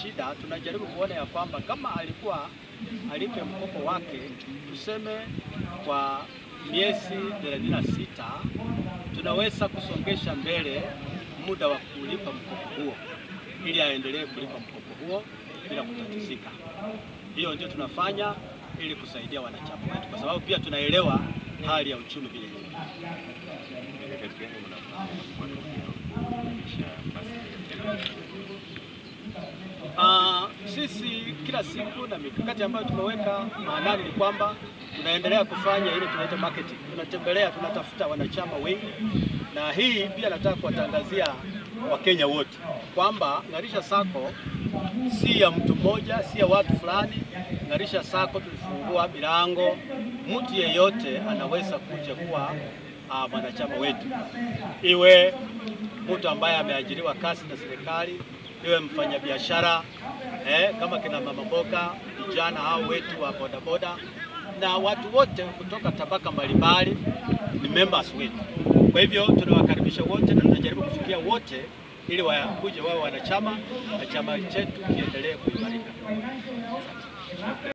shida, tunajaribu kuona ya kwamba kama alikuwa alipe mkopo wake tuseme kwa miezi 36 tunaweza kusongesha mbele muda wa kulipa mkopo huo ili aendelee kulipa mkopo huo bila kutatizika. Hiyo ndio tunafanya ili kusaidia wanachama wetu, kwa sababu pia tunaelewa hali ya uchumi vile ilivyo. Mikakati gani mnafanya mwaka ujao kuhakikisha basi Ah, sisi kila siku na mikakati ambayo tumeweka maanani ni kwamba tunaendelea kufanya ile tunaita marketing. Tunatembelea, tunatafuta wanachama wengi, na hii pia nataka kuwatangazia Wakenya wote kwamba Ng'arisha Sacco si ya mtu mmoja, si ya watu fulani. Ng'arisha Sacco tulifungua milango, mtu yeyote anaweza kuja kuwa ah, mwanachama wetu, iwe mtu ambaye ameajiriwa kazi na serikali, iwe mfanyabiashara eh, kama kina mama mboga, vijana hao wetu wa bodaboda na watu wote kutoka tabaka mbalimbali ni members wetu. Kwa hivyo tunawakaribisha wote na tunajaribu kufikia wote ili wakuje wao wanachama na chama chetu kiendelee kuimarika.